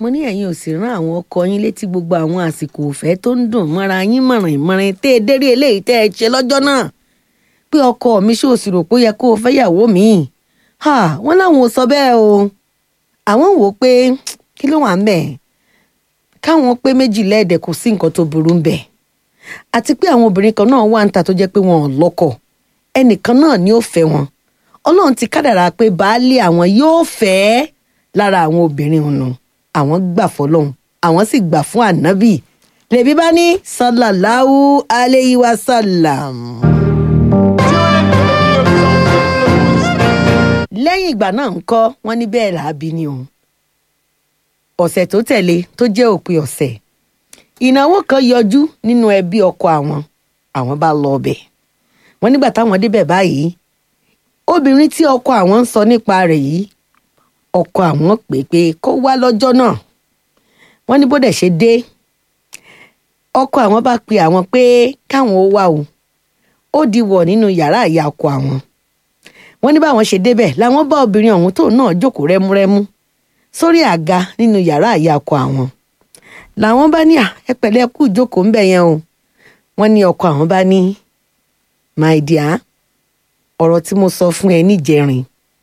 wọ́n ní ẹ̀yin ò sì rán àwọn ọkọ yín létí gbogbo àwọn àsìkò òfẹ́ tó ń dùn mọ́ra yín mọ̀rìn mọ̀rìn tẹ́ ẹ dérí eléyìí tẹ́ ẹ ṣe lọ́jọ́ náà pé ọkọ mi ṣó sì rò pé ó yẹ kó o fẹ́ yàwó mi wọ́n láwọn ò sọ bẹ́ẹ̀ o àwọn wò ó pé kí ló wà ń bẹ̀ káwọn pé méjì lẹ́ẹ̀dẹ̀ kò sí nǹkan tó burú ń bẹ̀ àti pé àwọn obìnrin kan náà wà ń ta tó jẹ́ pé wọn ò lọ́kọ ẹnìkan náà ni ó fẹ́ wọn ọlọ́run ti kádàrá pé baálé àwọn yóò fẹ́ lára àwọn obìnrin ọ̀nà àwọn gbà fọlọ́hún àwọn sì gbà fún ànábì lèbi bá ní sàlàláhu aleyhi wa sàlám. lẹ́yìn ìgbà náà ń kọ́ wọ́n ní bẹ́ẹ̀ làábí ni òun ọ̀sẹ̀ tó tẹ̀lé tó jẹ́ òpin ọ̀sẹ̀ ìnáwó kan yọjú nínú ẹbí ọkọ àwọn àwọn bá lọ ọbẹ̀ wọ́n nígbà táwọn débẹ̀ báyìí obìnrin tí ọkọ àwọn ń sọ nípa rẹ̀ yìí ọkọ àwọn pè pé kó wá lọ́jọ́ náà wọ́n ní bó dẹ̀ ṣe dé ọkọ àwọn bá pe àwọn pé káwọn ó wá o ó di wọ̀ nínú yàrá ìyá ọkọ àwọn wọ́n ní báwọn ṣe débẹ̀ làwọn bá obìnrin ọ̀hún tóun náà jókòó rẹ́múrẹ́mú sórí àga nínú yàrá ìyá ọkọ àwọn làwọn bá ní ẹ pẹ̀lẹ́ kú ìjókòó ńbẹ̀ yẹn o wọ́n ní ọkọ àwọn bá ní my dear ọ̀rọ̀ tí mo sọ fún ẹ níjẹrin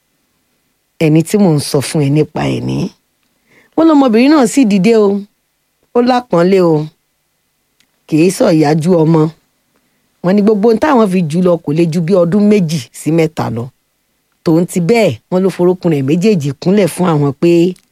ẹni tí mò ń sọ fún ẹ nípa ẹ ní. wọ́n lọmọbìnrin náà sì dìde o ó lápọ́nlé o kìí sọ ìyájú ọmọ wọ́n ní gbogbo ohun táwọn fi jù lọ kò lè ju bí ọdún méjì sí mẹ́ta lọ tòun ti bẹ́ẹ̀ wọ́n ló forúkún rẹ̀ méjèèjì kúnlẹ̀ fún àwọn pé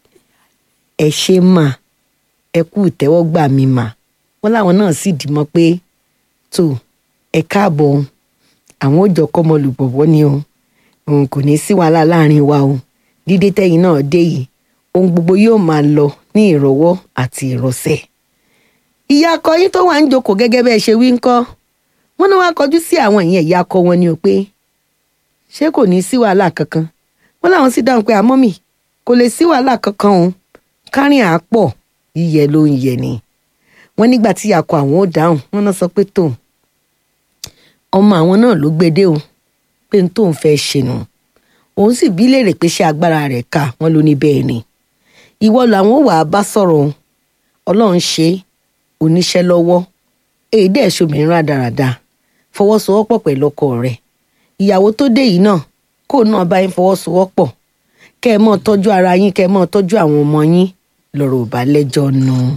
ẹ ṣe mà ẹ kú ìtẹ́wọ́gbà mi mà wọ́n láwọn náà sì dì mọ́ pé tó ẹ káàbọ̀ o àwọn ò jọ kọ́mọ lùbọ̀bọ̀ ni o òun kò ní sí wàhálà láàrin wa o dídé tẹ́yìn náà dé yìí ohun gbogbo yóò máa lọ ní ìrọ̀wọ́ àti ìrọ̀sẹ̀. ìyá akọ yín tó wà ń jókòó gẹ́gẹ́ bẹ́ẹ̀ ṣe wí ń kọ́ wọ́n ní wọ́n á kọjú sí àwọn ìyẹn ìyá akọ wọn ni o pé ṣé kò ní sí wàhálà kankan wọ́n láwọn sì dáhùn pé àmọ́ mi kò lè sí wàhálà kankan o kárìn àápọ̀ yíyẹ ló ń yẹ ni wọ́n nígbà tí ìyá akọ àwọn ò dáhùn wọ́n náà sọ pé tó ọmọ àwọn náà ló gbé dé o pé n tóun fẹ́ ṣe nù òun sì bí léèrè pé ṣé agbára rẹ̀ ká wọn ló ní bẹ́ẹ̀ ni ìwọ làwọn wàá bá sọ̀rọ̀ ọlọ́run ṣe oníṣẹ́ lọ́wọ́ èyí dẹ̀ ṣòmìnira rádaràda fọwọ́sowọ́pọ̀ pẹ̀lú ọkọ rẹ̀ ìyàwó tó dé yìí náà kó náà bá yín fọwọ́sowọ́pọ̀ kẹ́ ẹ mọ́ tọ́jú ara yín kẹ́ ẹ mọ́ tọ́jú àwọn ọmọ yín lọ́rọ̀ ò bá lẹ́jọ́ nù.